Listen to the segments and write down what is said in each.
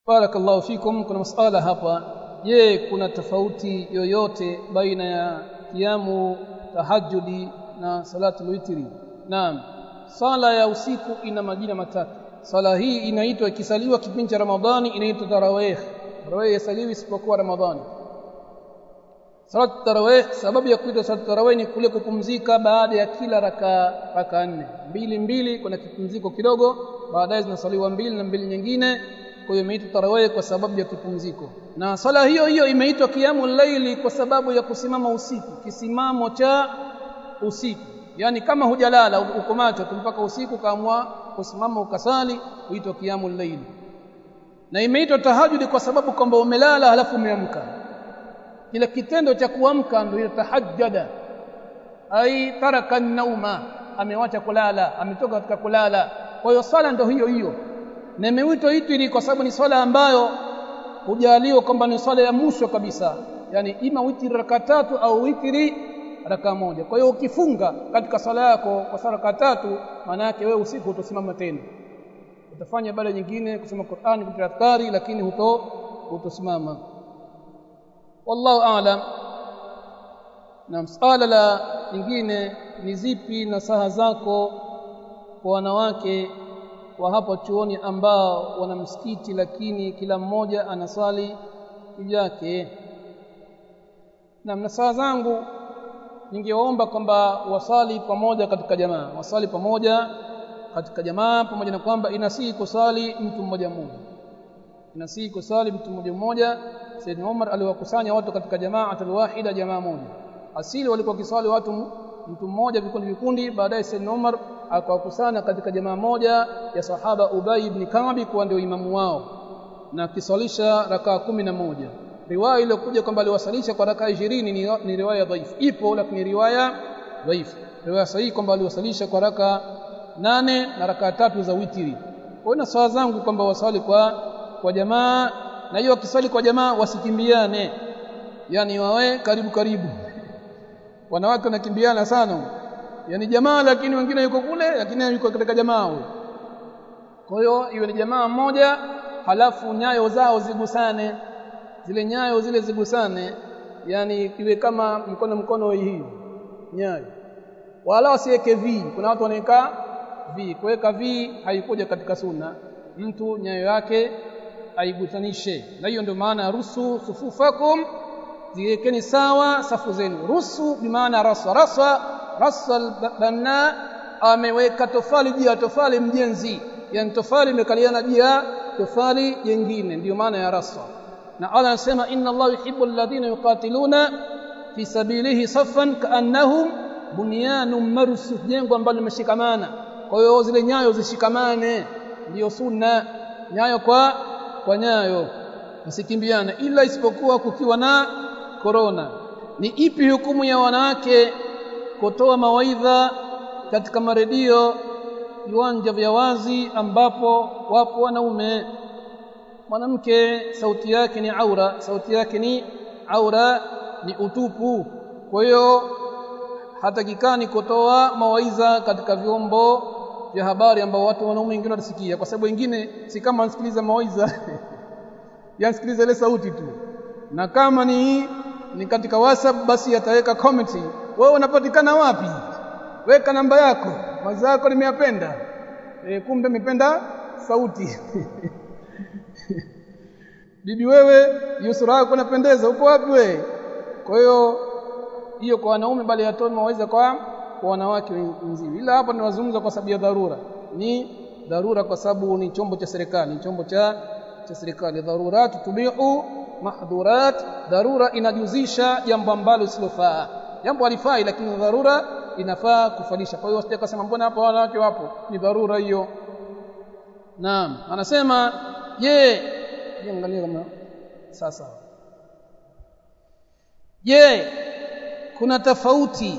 barakallahu fikum kuna masala hapa je kuna tofauti yoyote baina ya kiamu tahajjudi na salatul witri naam sala ya usiku ina majina matatu sala hii inaitwa ikisaliwa kipindi cha ramadhani inaitwa tarawih tarawih yasaliwi isipokuwa ramadhani salat tarawih sababu ya kuitwa salat tarawih ni kule kupumzika baada ya kila raka raka nne mbili mbili kuna kipumziko kidogo baadaye zinasaliwa mbili na mbili nyingine kwa hiyo imeitwa tarawih kwa sababu ya kipumziko na sala hiyo hiyo imeitwa kiamu laili kwa sababu ya kusimama usiku kisimamo cha usiku yani kama hujalala uko macho mpaka usiku kaamua kusimama ukasali huitwa kiamu laili na imeitwa tahajudi kwa sababu kwamba umelala halafu umeamka kile kitendo cha kuamka ndio tahajjada ai taraka nauma amewacha kulala ametoka katika kulala kwa hiyo swala ndio hiyo hiyo na imeitwa itri kwa sababu ni swala ambayo hujaliwa kwamba ni swala ya mwisho kabisa yani ima witri raka tatu au witri raka moja kwa hiyo ukifunga katika swala yako kwa swala raka tatu maana yake wewe usiku utasimama tena utafanya ibada nyingine kusoma Qur'ani kutafakari lakini huto hutosimama wallahu a'lam na msala la nyingine ni zipi nasaha zako kwa wanawake wa hapo chuoni ambao wana msikiti lakini kila mmoja anasali kivyake na nasaha zangu ningeomba kwamba wasali pamoja katika jamaa wasali pamoja katika jamaa pamoja na kwamba inasihi kusali mtu mmoja mmoja inasihi kusali mtu mmoja mmoja Sayyidina Umar aliwakusanya watu katika jamaa wahida jamaa moja asili walikuwa kiswali watu mtu mmoja vikundi vikundi baadaye Sayyidina Umar akawakusanya katika jamaa moja ya sahaba Ubay ibn Ka'b kuwa ndio imamu wao na kiswalisha rakaa kumi na moja riwaya iliyokuja kwamba aliwasalisha kwa rakaa 20 ni, ni riwaya dhaifu ipo lakini riwaya dhaifu riwaya sahihi kwamba aliwasalisha kwa rakaa nane na rakaa tatu za witiri kwa hiyo swala zangu kwamba wasali kwa kwa jamaa na hiyo wakisali kwa jamaa wasikimbiane yani wawe karibu karibu wanawake wanakimbiana sana yani jamaa lakini wengine yuko kule lakini yuko katika jamaa huyo kwa hiyo iwe ni jamaa mmoja halafu nyayo zao zigusane zile nyayo zile zigusane yani iwe kama mkono mkono hii nyayo wala wasiweke vi kuna watu wanaweka vi kuweka vi haikuja katika sunna mtu nyayo yake aigutanishe na hiyo ndio maana rusu sufufakum ziwekeni sawa safu zenu rusu bimaana rasa rasa rasa banna ameweka tofali juu ya tofali mjenzi yani tofali imekaliana juu ya tofali jingine ndiyo maana ya rasa na Allah anasema inna Allah yuhibbu alladhina yuqatiluna fi sabilihi saffan kaannahum bunyanun marsus jengo ambalo limeshikamana kwa hiyo zile nyayo zishikamane ndiyo sunna nyayo kwa kwa nyayo msikimbiane ila isipokuwa kukiwa na korona ni ipi hukumu ya wanawake kutoa mawaidha katika maredio viwanja vya wazi ambapo wapo wanaume mwanamke sauti yake ni aura sauti yake ni aura ni utupu kwa hiyo hatakikani kutoa mawaidha katika vyombo vya habari ambao watu wanaume wengine watasikia kwa sababu wengine si kama wanasikiliza mawaidha yasikiliza ile sauti tu na kama ni ni katika WhatsApp basi ataweka comment wewe unapatikana wapi weka namba yako mawazo yako nimeyapenda e, kumbe nimependa sauti bibi wewe hiyo sura yako inapendeza uko wapi wewe kwa hiyo hiyo kwa wanaume bali yatoe mawaidha kwa kwa wanawake wenzio ila hapa ninazungumza kwa sababu ya dharura ni dharura kwa sababu ni chombo cha serikali chombo cha cha serikali dharurat tubihu mahdhurat dharura inajuzisha jambo ambalo silofaa jambo halifai lakini dharura inafaa kufalisha kwa hiyo wasije kusema mbona hapa wanawake wapo ni dharura hiyo naam anasema je angalia kama sasa je kuna tofauti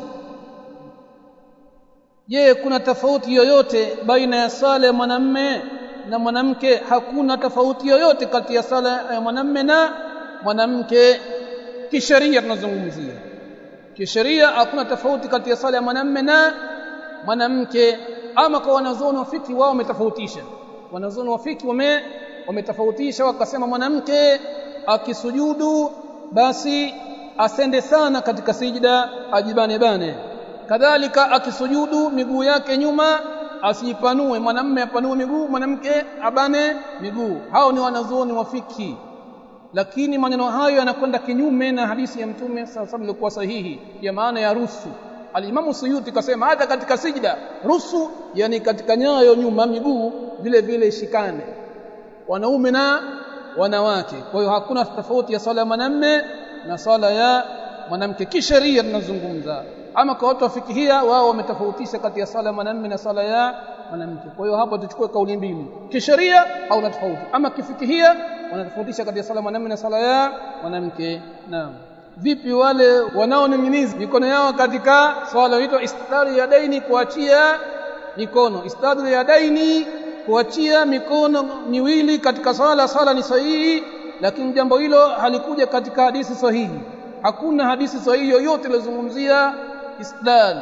je kuna tofauti yoyote baina ya sala ya mwanamme na mwanamke hakuna tofauti yoyote kati ya sala ya mwanamme na mwanamke kisheria tunazungumzia kisheria hakuna tofauti kati ya sala ya mwanamme na mwanamke ama kwa wanazuoni wa fiki wao wametofautisha wanazuoni wa fiki wame wametofautisha wakasema mwanamke akisujudu basi asende sana katika sijida ajibane bane kadhalika akisujudu miguu yake nyuma asiipanue mwanamme apanue miguu mwanamke abane miguu hao ni wanazuoni wa fiki lakini maneno hayo yanakwenda kinyume na hadithi ya mtume sallallahu ilikuwa sahihi ya maana ya rusu alimamu suyuti kasema hata katika sijda rusu yani katika nyayo nyuma miguu vile vile shikane wanaume na wanawake kwa hiyo hakuna tofauti ya swala ya mwanamme na swala ya mwanamke kisheria tunazungumza ama kwa watu wafikihia wao wametofautisha kati ya swala ya mwanamme na swala ya mwanamke kwa hiyo hapo tuchukue kauli mbili kisheria hauna tofauti ama kifikihia wanatofautisha kati ya swala ya mwanamme na swala ya mwanamke naam vipi wale wanaoning'iniza mikono yao katika swala huitwa istidari ya daini kuachia mikono istidari ya daini kuachia mikono miwili katika swala swala ni sahihi lakini jambo hilo halikuja katika hadithi sahihi hakuna hadithi sahihi yoyote iliyozungumzia istidlal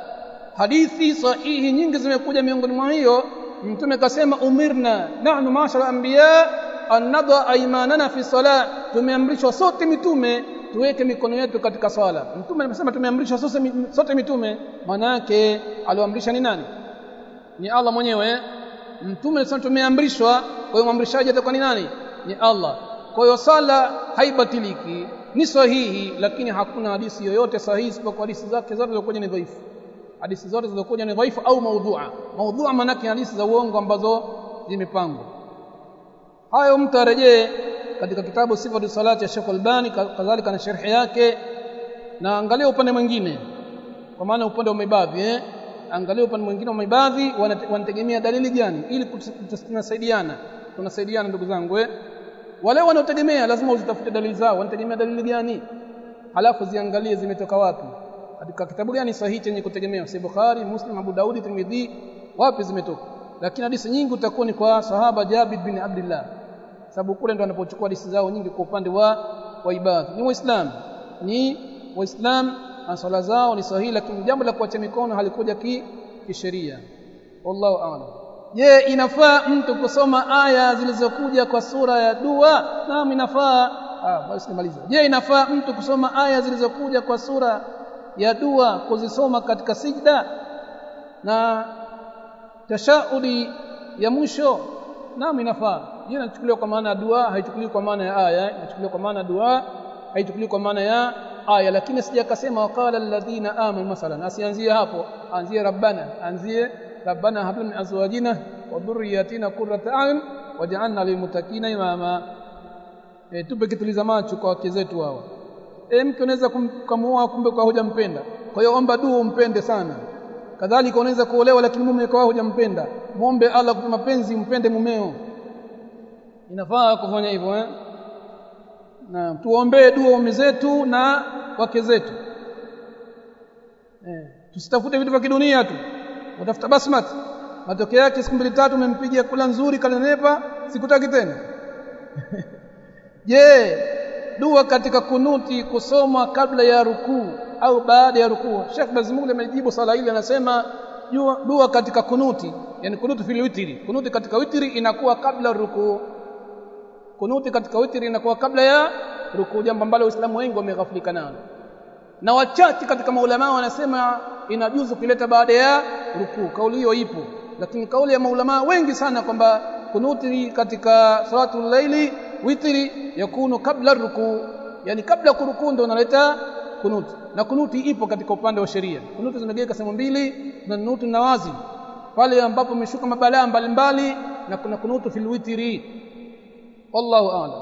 hadithi sahihi nyingi zimekuja miongoni mwa hiyo mtume kasema umirna nahnu mashara anbiya an nada aymanana fi salat tumeamrishwa sote mitume tuweke mikono yetu katika swala mtume amesema tumeamrishwa sote mitume maana yake alioamrisha ni nani ni Allah mwenyewe mtume alisema tumeamrishwa kwa hiyo mwamrishaji atakuwa ni nani ni Allah kwa hiyo sala haibatiliki ni sahihi lakini hakuna hadithi yoyote sahihi isipokuwa hadithi zake zote zilizokuja ni dhaifu hadithi zote zilizokuja ni dhaifu au maudhua maudhua maana yake hadithi za uongo ambazo zimepangwa hayo mtu arejee katika kitabu sifatu salati ya Sheikh Albani kadhalika na sharhi yake na angalia upande mwingine kwa maana upande wa maibadhi eh angalia upande mwingine wa maibadhi wanategemea dalili gani ili tunasaidiana tunasaidiana ndugu zangu eh wale wanaotegemea lazima uzitafute dalili zao wanategemea dalili gani halafu ziangalie zimetoka wapi katika kitabu gani sahihi chenye kutegemea si Bukhari Muslim Abu Daudi Tirmidhi wapi zimetoka lakini hadithi nyingi utakuwa ni kwa sahaba Jabir bin Abdullah sababu kule ndo wanapochukua hadithi zao nyingi kwa upande wa waibadhi ni waislamu ni waislamu na swala zao ni sahihi lakini jambo la kuacha mikono halikuja ki kisheria wallahu a'lam je inafaa mtu kusoma aya zilizokuja kwa sura ya dua naam inafaa ah basi nimaliza je inafaa mtu kusoma aya zilizokuja kwa sura ya dua kuzisoma katika sijda na tashaudi ya mwisho naam inafaa hii inachukuliwa kwa maana ya dua haichukuliwi kwa maana ya aya inachukuliwa kwa maana ya dua haichukuliwi kwa maana ya aya lakini sija akasema waqala alladhina amanu masalan asianzie hapo anzie rabbana anzie rabbana hab min azwajina wa dhurriyyatina qurrata a'yun waj'alna lilmuttaqina imama e, tupe kituliza macho kwa wake zetu hawa e, mke unaweza kumuoa kumbe kwa hujampenda kwa hiyo omba dua umpende sana kadhalika unaweza kuolewa lakini mume kwa hujampenda muombe Allah kwa mapenzi umpende mumeo inafaa kufanya hivyo eh na tuombee dua waume zetu na wake zetu eh tusitafute vitu vya kidunia tu utafuta basmat matokeo yake siku mbili tatu umempigia kula nzuri kalenepa sikutaki tena je dua katika kunuti kusoma kabla ya rukuu au baada ya rukuu Sheikh Bazimuli amejibu sala hili anasema dua katika kunuti yani kunuti fil witri kunuti katika witri inakuwa kabla rukuu kunuti katika witri inakuwa kabla ya rukuu jambo ambalo waislamu wengi wameghafilika nalo na wachache katika maulama wanasema inajuzu kuleta baada ya rukuu kauli hiyo ipo lakini kauli ya maulama wengi sana kwamba kunuti katika salatul laili witri yakunu kabla rukuu yani kabla kurukuu ndio unaleta kunuti na kunuti ipo katika upande wa sheria kunuti zimegawika sehemu mbili na kunuti nawazi pale ambapo umeshuka mabalaa mbalimbali na kuna kunutu fil witri wallahu a'lam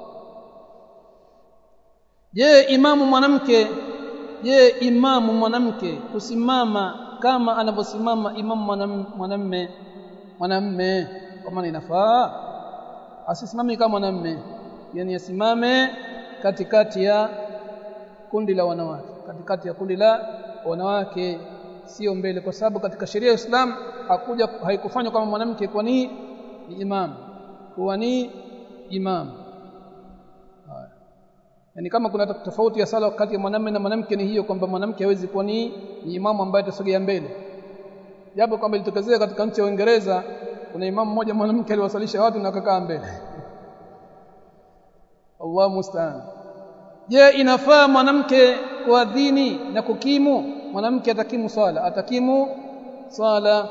je imamu mwanamke je imamu mwanamke kusimama kama anavyosimama imamu mwanamme mwanamme kwa maana inafaa asisimame kama mwanamme yani asimame katikati ya kundi la wanawake katikati ya kundi la wanawake sio mbele kwa sababu katika sheria ya Islam hakuja haikufanywa kama mwanamke kwa ni ni imam kuwa ni imam haya yani kama kuna tofauti ya sala kati ya mwanamume na mwanamke ni hiyo kwamba mwanamke hawezi kuwa ni, ni imamu ambaye atasogea mbele japo kwamba ilitokezea katika nchi ya Uingereza kuna imamu mmoja mwanamke aliwasalisha watu na akakaa mbele Allah musta'an je inafaa mwanamke kuadhini na kukimu mwanamke atakimu swala atakimu swala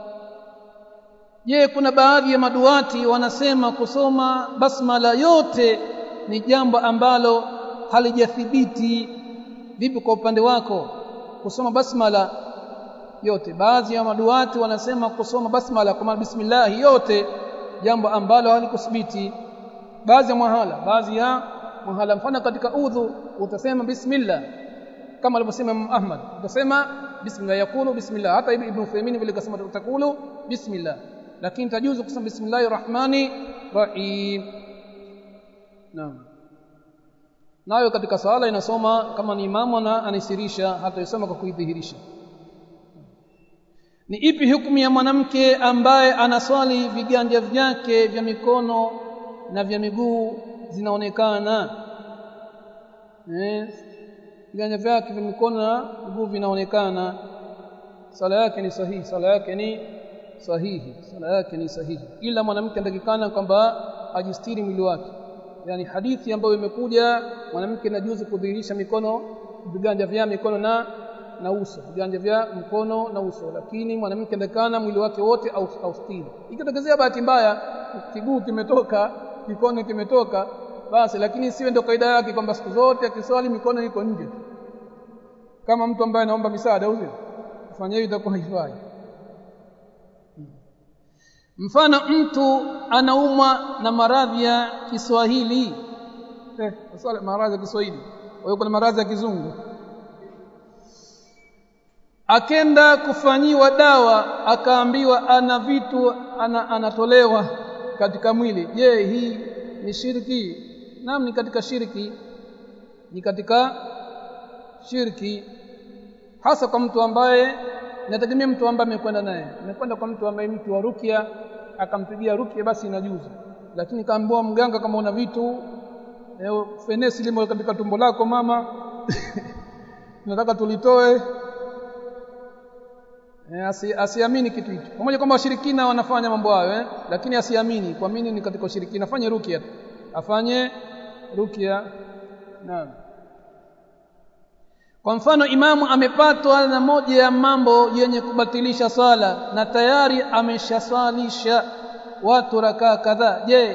je kuna baadhi ya maduati wanasema kusoma basmala yote ni jambo ambalo halijathibiti vipi kwa upande wako kusoma basmala yote baadhi ya maduati wanasema kusoma basmala kwa bismillah yote jambo ambalo halikuthibiti baadhi ya mahala baadhi ya mahala mfano katika udhu utasema bismillah kama alivyosema Imam Ahmad utasema bismillah yakulu bismillah hata ibn Uthaymeen vile kasema utakulu bismillah lakini tajuzu kusema bismillahir rahmani rahim naam nayo katika sala inasoma kama ni imamu na anisirisha hata isoma kwa kuidhihirisha ni ipi hukumu ya mwanamke ambaye anaswali viganja vyake vya mikono na vya miguu zinaonekana eh viganja vyake vya mikono na miguu vinaonekana sala yake ni sahihi sala yake ni sahihi sala yake ni sahihi ila mwanamke anatakikana kwamba ajistiri mwili wake yani hadithi ambayo imekuja mwanamke inajuzu kudhihirisha mikono viganja vya mikono na na uso viganja vya mkono na uso lakini mwanamke anatakikana mwili wake wote au austiri ikitokezea bahati mbaya kiguu kimetoka mikono kimetoka basi lakini siwe ndio kaida yake kwamba siku zote akiswali mikono iko nje kama mtu ambaye anaomba misaada au kufanya hivyo itakuwa haifai mfano mtu anaumwa na maradhi ya Kiswahili eh swala maradhi ya Kiswahili wewe kuna maradhi ya kizungu akenda kufanyiwa dawa akaambiwa ana vitu ana, anatolewa katika mwili je hii ni shirki naam ni katika shirki ni katika shirki hasa kwa mtu ambaye inategemea mtu ambaye amekwenda naye amekwenda kwa mtu ambaye mtu wa rukia akampigia rukia basi inajuzu lakini kaambiwa mganga kama una vitu eh, fenesi limo katika tumbo lako mama tunataka tulitoe eh, asi, asiamini kitu hicho pamoja kwamba washirikina wanafanya mambo hayo eh, lakini asiamini kuamini ni katika ushirikina afanye rukia afanye rukia naam kwa mfano imamu amepatwa na moja ya mambo yenye kubatilisha swala na tayari ameshaswalisha watu rakaa kadhaa je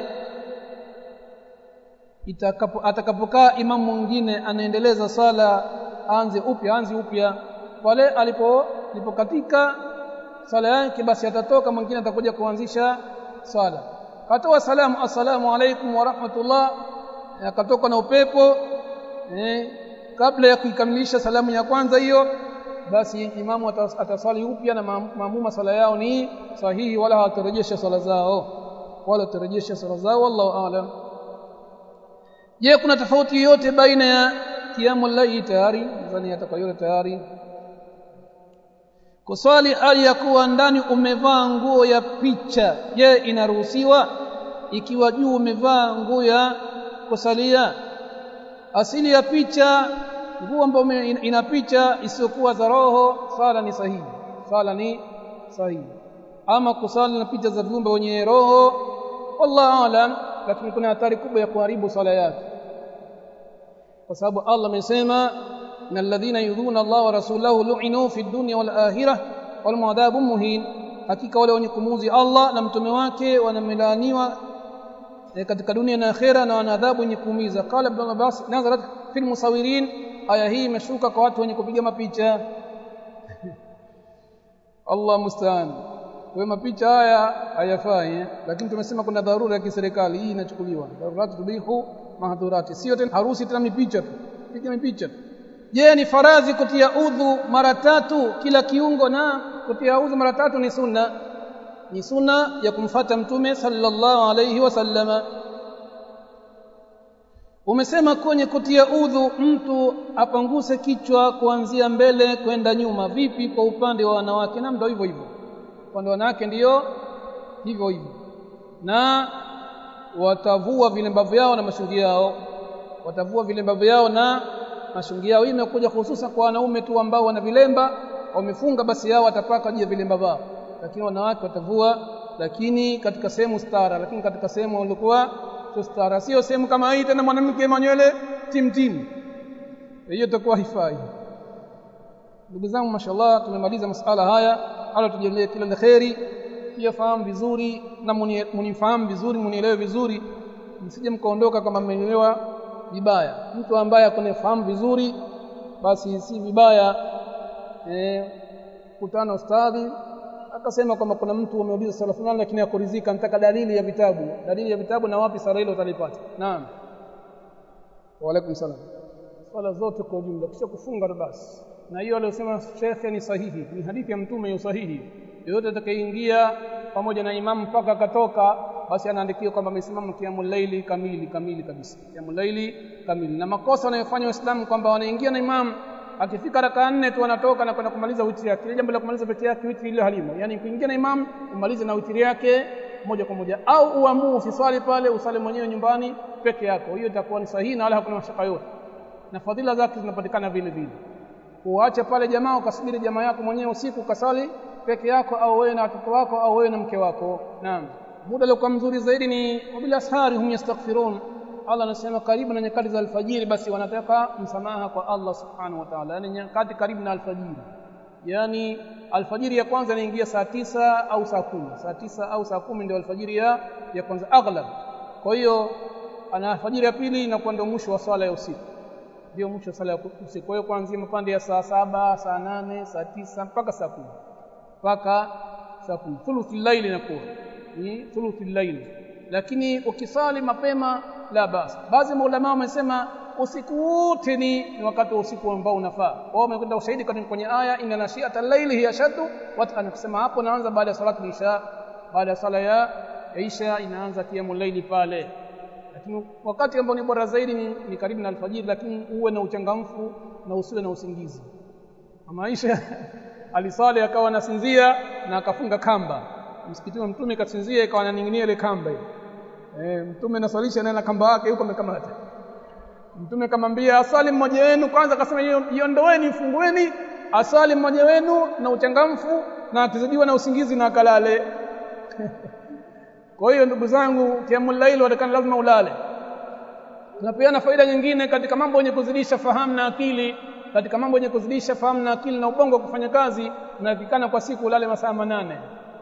itakapo atakapokaa imamu mwingine anaendeleza swala aanze upya aanze upya pale alipo alipokatika swala yake basi atatoka mwingine atakuja kuanzisha swala katoa salamu assalamu alaikum wa rahmatullah akatoka na upepo eh, kabla ya kuikamilisha salamu ya kwanza hiyo basi imamu ataswali upya na maamuma sala yao ni sahihi wala hatarejesha sala zao wala tarejesha sala zao wallahu aalam je kuna tofauti yoyote baina ya kiamu laili tayari nadhani atakayote tayari kuswali hali ya kuwa ndani umevaa nguo ya picha je inaruhusiwa ikiwa juu umevaa nguo ya kusalia asili ya picha nguo ambayo ina picha isiyokuwa za roho sala ni sahihi sala ni sahihi ama kusali na picha za viumbe wenye roho wallahu alam lakini kuna hatari kubwa ya kuharibu sala yake kwa sababu Allah amesema na alladhina yudhuna Allah wa rasulahu lu'inu fi dunya wal akhirah wal mu'adhabun muhin hakika wale wenye kumuzi Allah na mtume wake wanamelaaniwa katika dunia na akhera na wana adhabu yenye kuumiza qala ibn Abbas nazarat fil musawirin aya hii imeshuka kwa watu wenye kupiga mapicha Allah musta'an kwa mapicha haya hayafai lakini tumesema kuna dharura ya kiserikali hii inachukuliwa dharurati tubihu mahdhurati sio tena harusi tena mipicha tu piga mipicha je ni faradhi kutia udhu mara tatu kila kiungo na kutia udhu mara tatu ni sunna ni sunna ya kumfata mtume sallallahu alayhi wasallama umesema kwenye kutia udhu mtu apanguse kichwa kuanzia mbele kwenda nyuma vipi kwa upande wa wanawake na ndio hivyo hivyo upande wa wanawake ndiyo hivyo hivyo na watavua vilemba vyao na mashungi yao watavua vilemba vyao na mashungi yao hii imekuja hususan kwa wanaume tu ambao wana vilemba wamefunga basi yao watapaka juu ya vilemba vao lakini wanawake watavua lakini katika sehemu stara lakini katika sehemu walikuwa kutostara sio sehemu kama hii tena mwanamke manywele timtim hiyo itakuwa haifai ndugu zangu mashallah tumemaliza masala haya ala tujalie kila la kheri pia fahamu vizuri na munifahamu vizuri munielewe vizuri msije mkaondoka kama mmenielewa vibaya mtu ambaye akunefahamu vizuri basi si vibaya eh kutana ustadhi akasema kwamba kuna mtu ameuliza swala fulani lakini hakuridhika nataka dalili ya vitabu dalili ya vitabu na wapi sala hilo utalipata naam wa alaikum salam swala zote kwa ujumla kisha kufunga basi na hiyo aliyosema shekhe ni sahihi ni hadithi ya mtume ya sahihi yoyote atakayeingia pamoja na imamu mpaka akatoka basi anaandikiwa kwamba amesimama kiamul laili kamili kamili kabisa kiamul laili kamili na makosa wanayofanya waislamu kwamba wanaingia na imamu akifika raka nne tu anatoka na kwenda kumaliza witri yake ile jambo la kumaliza witri yake witri ile halimo yani kuingia na imamu umalize na witri yake moja kwa moja au uamue usiswali pale usali mwenyewe nyumbani peke yako hiyo itakuwa ni sahihi na wala hakuna mashaka yote na fadhila zake zinapatikana vile vile uache pale jamaa ukasubiri jamaa yako mwenyewe usiku ukasali peke yako au wewe na watoto wako au wewe na mke wako naam muda uliokuwa mzuri zaidi ni wabila ashari hum yastaghfirun Allah anasema karibu na nyakati za alfajiri basi wanataka msamaha kwa Allah subhanahu wa ta'ala yani nyakati karibu na alfajiri yani alfajiri ya kwanza inaingia saa tisa au saa kumi saa tisa au saa kumi ndio alfajiri ya ya kwanza aghlab kwa hiyo ana alfajiri ya pili inakuwa ndio mwisho wa swala ya usiku ndio mwisho wa swala ya usiku kwa hiyo kuanzia mapande ya saa saba saa nane saa tisa mpaka saa kumi mpaka saa kumi thuluthul layli inakuwa ni thuluthul layli lakini ukisali mapema la basi baadhi ya maulama wamesema usiku wote ni wakati wa usiku ambao unafaa wao wamekwenda ushahidi kwenye aya inna nashiata al-layli hiya shaddu watu anasema hapo naanza baada ya salatu isha baada ya sala ya isha inaanza qiyamul layli pale lakini wakati ambao ni bora zaidi ni, ni karibu na alfajiri lakini uwe na uchangamfu na usiwe na usingizi maisha alisali akawa anasinzia na akafunga kamba msikitini wa mtume kasinzia ikawa ananing'inia ile kamba hiyo eh mtume naswalisha naye na kamba yake yuko amekamata mtume kamwambia asali mmoja wenu kwanza akasema iondoeni fungueni asali mmoja wenu na uchangamfu na akizidiwa na usingizi na akalale kwa hiyo ndugu zangu kiamul laili watakana lazima ulale tunapeana faida nyingine katika mambo yenye kuzidisha fahamu na akili katika mambo yenye kuzidisha fahamu na akili na ubongo kufanya kazi unafikana kwa siku ulale masaa manane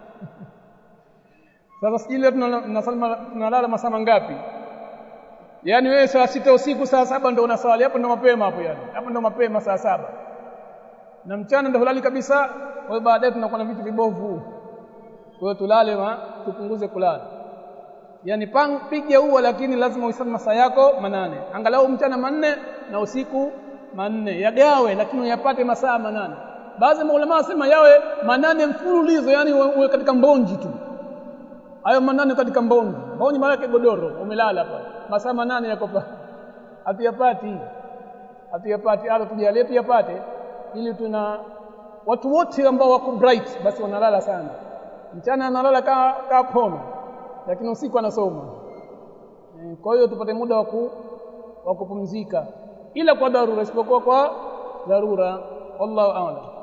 sasa sijui leo tunalala masaa mangapi yaani wewe saa sita usiku saa saba ndo unaswali hapo ndo mapema hapo yani hapo ndo mapema saa saba na mchana ndo hulali kabisa kwa hiyo baadaye tunakuwa na vitu vibovu kwa hiyo tulale ma tupunguze kulala yani pang piga huo lakini lazima uhesabu masaa yako manane angalau mchana manne na usiku manne yagawe lakini uyapate masaa manane baadhi ya maulama wasema yawe manane mfululizo yani uwe katika mbonji tu hayo manane katika mbonji mbonji maana yake godoro umelala pale masaa manane yako pale hatuyapati hatuyapati ala tujalie tuyapate ili tuna watu wote ambao wako bright basi wanalala sana mchana analala kaa ka pono lakini usiku anasoma e, kwa hiyo tupate muda wa kupumzika ila kwa dharura isipokuwa kwa dharura wallahu a'lam